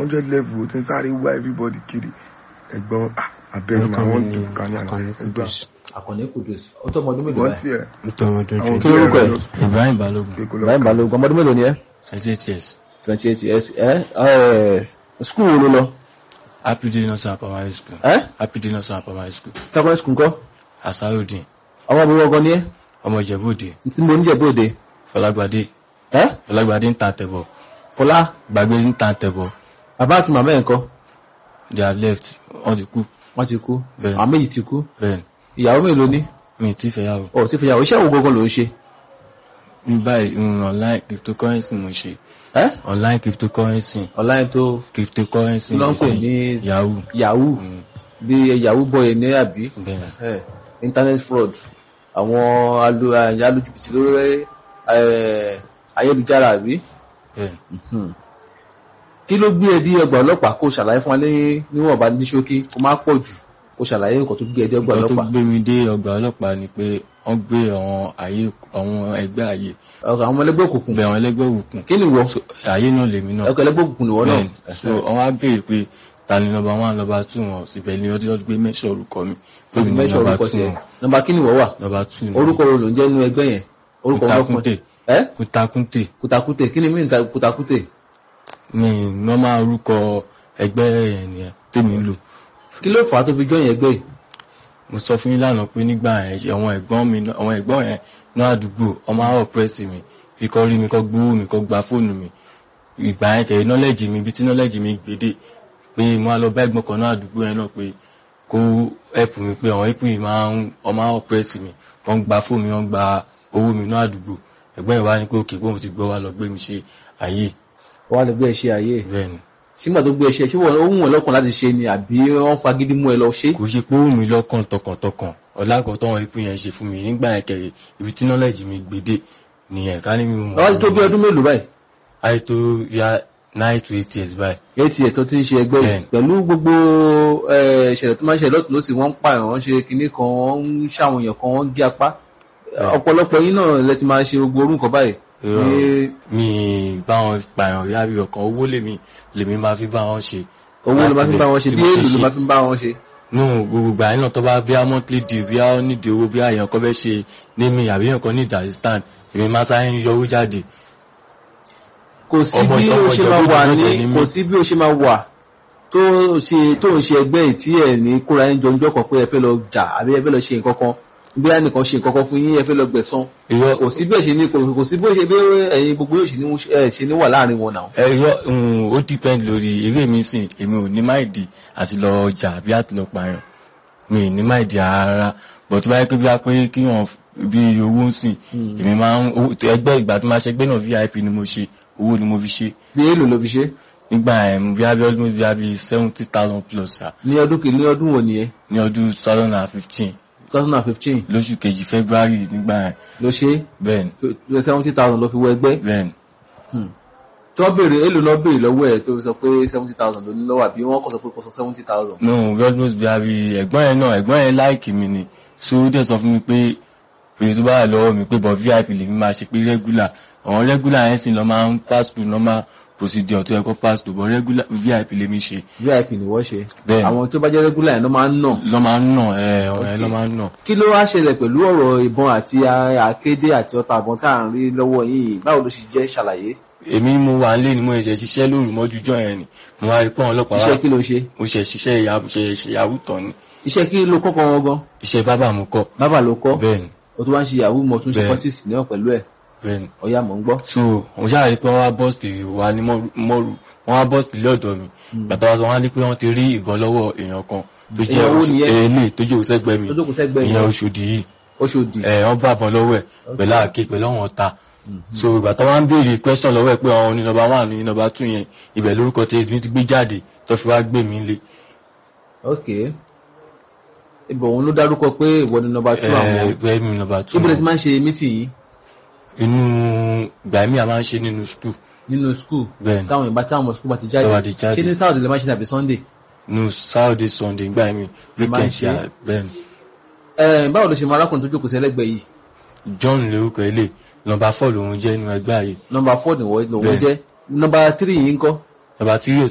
hundred level ó ti ń sáré wá everybody kiri ẹ̀gbọ́n ah, abẹ́rẹ́ orúkọ máa mi wọ́n ni tún kan ní àná Akànnì ẹgbà Kudus àkànní kùdùs ó tó ọmọ ọdún mélòó wọ́n báyìí tiẹ̀ nítorí ọmọdún àwọn twenty Kí lorúkọ ẹ̀? Ibrahim Balogun pé kó lọ Ibrahim Balógun ọmọ ọdún mélòó ni ẹ twenty eight years twenty eight years ẹ ẹ skul wo ló lọ Happy Day Nursery and Primary School ẹ Happy Day Nursery and Primary School secondary school ńkọ́ Asarudin ọmọ ọdún ọgọ́ ni ẹ ọmọ Ìjẹ̀bú Òde tí mo níjẹ̀ bóde Fọlágbadé ẹ Fọlágbadé ń ta tẹ̀bọ̀ Fọlá Gbàgbé ń ta tẹ̀bọ̀ bàbá àti màmá ẹ̀ ńkọ́ they are left wọ́n ti kú wọ́n ti kú Bẹ́ẹ̀. àwọn méjì ti kú bẹ́ẹ̀ ìyàwó mélòó ní mi ì tí fẹ́ yàwó ọ̀ tí fìyàwó iṣẹ́ wo gangan ló ń ṣe ní báyìí mm, online cryptocurrency mo ṣe ẹ online cryptocurrency online tó cryptocurrency Kí ló ń pè mo ṣe. ní- yahoo yahoo Mm, bí yahoo boy ní àbí bẹ́ẹ̀ ẹ internet fraud àwọn alu- eh, alójúbìtì lórí eh, ayélujára àbí bẹ́ẹ̀ Mhm. kí ló gbé ẹ dé ọgbà ọlọ́pàá kó ṣàlàyé fún wa ní níwọ̀nba ní ṣókí kó má pọ̀ jù kó ṣàlàyé nǹkan tó gbé ẹ dé ọgbà nǹkan tó ọlọ́pàá gbé mi dé ọgbà ọlọ́pàá ni pé wọ́n gbé àwọn ayé àwọn ẹgbẹ́ ayé ọkọ̀ àwọn ẹlẹ́gbẹ́ òkùnkùn bẹ̀ àwọn ẹlẹ́gbẹ́ òkùnkùn kí ni wọ So, ayé náà lèmi náà ẹkọ̀ ẹlẹ́gbẹ́ òkùnkùn ni wọ́n náà Bẹ́ẹ̀ni. so wọ́n wá béèrè pé ta ni nọ́mbà one nọ́mbà two wọn síbẹ̀ ni ọdún gbé mẹ́sàn orúkọ mi pé mi ní mẹ́sàn nọ́mbà orúkọ two tiẹ̀ wọn nọ́mbà kí ni wọ́n wà nọ́mbà two ni orúkọ wo ló ń jẹ́ nínú ẹgbẹ́ yẹn orúkọ wọn fún kùtàkùntè ẹ kùtàkùntè kùtàkùtè kí ni mí ta kùtàkùtè ni nọ́mbà orúkọ ẹgbẹ́ yẹn nìyẹn tèmi ń lò kí ló fà á tó fi jọyìn ẹgbẹ́ yìí mo sọ fún yín lánàá pé nígbà yẹn ṣe àwọn ẹ̀gbọ́n mi náà- àwọn ẹ̀gbọ́n yẹn náà àdúgbò ọmọ àwọ̀ pírẹ́sì mi fi kọ́ rí mi kọ́ gbówó mi kọ́ gba fóònù mi ìgbà yẹn kẹ̀yìn nọ́lẹ́jì mi ibi tí nọ́lẹ́jì mi gbèdé pé mo á lọ bá ẹ̀gbọ́n kan náà àdúgbò yẹn náà pé kó ẹ̀pù mi pé àwọn ẹ̀pù yìí máa ń ọmọ àwọ̀ pírẹ́sì mi wọ́n gba fóònù mi wọ́n gba owó mi náà àdúgbò ẹ̀gbọ́n yẹn wá ní pé òkè bóun ti gbọ́ wá lọ gbé mi ṣe ayé wọ́n á lè gbé ẹṣẹ́ ayé bẹ́ẹ̀ ni ṣígbà tó gbé ẹṣẹ́ ṣé wọ́n ó wù wọ́n lọ́kàn láti ṣe ni àbí wọ́n fagídí mú ẹ lọ ṣe kò ṣe pé ó mi lọ́kàn tọkàntọkàn ọ̀làkọ̀ tọ́wọ́n ẹ̀pù yẹn ṣe fún mi nígbà yẹn kẹ̀rẹ̀ ibi tí nọ́lẹ́jì mi gbèdé nìyẹn ká ní mi mọ̀ wọ́n ti tó bí ọdún mélòó báyìí ayé tó ya nine to eight years báyìí. eight years tó ti ń ṣe ẹgbẹ́ yìí Bẹ́ẹ̀ni. pẹ̀lú gbogbo eh, ìṣẹ̀lẹ̀ tó máa ń ṣẹlẹ̀ lọ́tún lọ́sì wọ́n ń pààyàn wọ́n ṣe kinní kan wọ́n ń ṣàwọn èèyàn kan wọ́n ń gé apá Bẹ́ẹ̀ni. ọ̀pọ̀lọpọ̀ yín náà lẹ ti máa ṣe gbogbo orú nǹkan báyìí Irọ́ ní mi bá wọn pààyàn rí àbí ọkàn owó lèmi lèmi máa fi bá wọn ṣe. owó ló máa fi ń bá wọn ṣe Tí bí mo èlò ṣe ló máa fi ń bá wọn ṣe nù gbogbo ìgbà yẹn náà tó bá bí a monthly deal bí a nídìí owó bí àyàn kan fẹ́ ṣe ní mi àbí èèyàn kan ní assistant èmi máa sáré ń yọ owó jáde. kò sí Ọmọ bí ìjọba ó ṣe máa wà ìjọba ní ìjọba ní kò mí. sí bí ó ṣe máa wà tó ṣe tó ń ṣe ẹgbẹ́ yìí tí ẹ̀ ní kóra yín jọjọ́ kan pé ẹ fẹ́ lọ jà àbí ẹ fẹ́ lọ ṣe nǹkan kan bí a nìkan ṣe nǹkan kan fún yín ẹ fẹ́ lọ gbẹ̀san irọ́ kò sí bí ẹ̀ ṣe ní kò- kò sí bí ó ṣe bí ẹ̀yin gbogbo yóò ṣe ní ẹ̀ ṣe ní wà láàrin wọn náà irọ́ ó depend lórí eré mi sìn èmi ò ní máìdì àti lọ ọjà àbí àti lọ pààyàn mi ì ní máìdì rárá bọ̀ tó bá yẹ pé bí a pé kí wọ́n bí owó ń sìn èmi máa ń owó- ẹgbẹ́ ìgbà tó máa ṣe ẹgbẹ́ náà vip ni mo ṣe owó ni mo fi ṣe bí èlò ló fi ṣe nígbà ẹ̀ bí abẹ́ ọdún bí abẹ́ seventy thousand plus sa ní ọdún kìíní ní ọdún wo nìyẹn ní ọdún two thousand and fifteen 2015 lóṣù kejì february nígbà ẹ̀ ló ṣe bẹ́ẹ̀ ni seventy thousand ló fi wọ ẹgbẹ́ bẹ́ẹ̀ ni tó béèrè èlò náà béèrè lọ́wọ́ ẹ̀ tó sọ pé seventy thousand ló ní lọ́wọ́ àbí wọ́n kọ́ sọ pé kò sọ seventy thousand. no godmus bí abẹ́ ẹ̀gbọ́n yẹn náà ẹ̀gbọ́n yẹn láìkì mi ni so ó dẹ̀ sọ fún mi pé èyí tó bá wà lọ́wọ́ mi pé bọ̀ vip lèmi máa ṣe pé regular àwọn regular yẹn sì lọ máa ń pass through normal procedure tó yẹ kó pass through but regular vip lèmi ṣe vip ni wọ́n ṣe Bẹ́ẹ̀ni. àwọn tó bá jẹ́ regular yẹn ló máa ń nà. lọ́ máa ń nà ẹ̀ ọ̀rẹ́ lọ́ máa ń nà. kí ló wá ṣẹlẹ̀ pẹ̀lú ọ̀rọ̀ ìbọn àti àkédé àti ọta àbọ̀n tá à ń rí lọ́wọ́ yìí báwo ló ṣe jẹ́ ṣàlàyé èmi mo wà nílé ni mo ṣe ṣiṣẹ́ lóru mọ́jú jọ yẹn ni mo wá rí pọ́n ọlọ́pàá iṣẹ́ wá kí ló ṣe mo ṣe ṣiṣẹ́ ìyàwó ṣe ṣe ìyàwó tán ni iṣẹ́ kí ló kọ́kọ́ wọn gan iṣẹ́ bábà mo kọ́ bábà ló kọ́ bẹ́ẹ̀ ni o tún wá ń ṣe yahoo mo tún ṣe Bẹ́ẹ̀ni. kọ́tìsì náà pẹ̀lú ẹ̀ bẹ́ẹ̀ ni ọ̀yà mò ń gbọ́. so mo ṣáà rí pé wọ́n wá bọ́ọ̀sì wa ní Mọ́rù- mọ́rù wọ́n wá bọ́ọ̀sì lé ọ̀dọ̀ mi bàtà wa sọ wọ́n á ní pé wọ́n ti rí ìbọn lọ́wọ́ èèyàn kan tó jẹ́ Èèyàn wo nìyẹn? èlé tó jẹ́ òṣègbè mi tó jókòó sẹ́gbẹ́ ìyẹn yẹn Ọ̀ṣọ́dì yìí Ọ̀ṣọ́dì ẹ̀ wọ́n bá àbọn lọ́wọ́ ẹ̀ pẹ̀lú àáké pẹ̀lú àwọn ọ̀tá so ìgbà tó wá ń béèrè question lọ́wọ́ ẹ̀ pé àwọn ní nọ́mbà one ní nọ́mbà two yẹn ibẹ̀ lórúkọ tí èmi ti gbé jáde tó fi wá gbé mi lé ok ibò òun ló dárúkọ pé ìwọ ni nọ́mbà two àwọn ẹgbẹ́ mi nọ́mbà two ibi tí máa ń ṣe mítì yìí inú ìgbà mi a máa ń ṣe nínú school nínú skul bẹ́ẹ̀ ni táwọn ìbá táwọn ọmọ skul bá ti jáde Tó bá ti jáde. ṣé ní sáwọ́dì lè máa ṣe tàbí sunday nínú Saturday Sunday ìgbà mi Ẹ máa ń weekend ṣe? ṣe bẹ́ẹ̀ ni ẹ báwo ló ṣe mọ arákùnrin tó jókòó sí ẹlẹ́gbẹ̀ẹ́ yìí John lórúkọ ilé nọ́mbà four lòun jẹ́ nínú ẹgbẹ́ ààyè nọ́mbà four ni wọ́n lòun Bẹ́ẹ̀. jẹ́ nọ́mbà three yìí ń kọ́ nọ́mbà three ò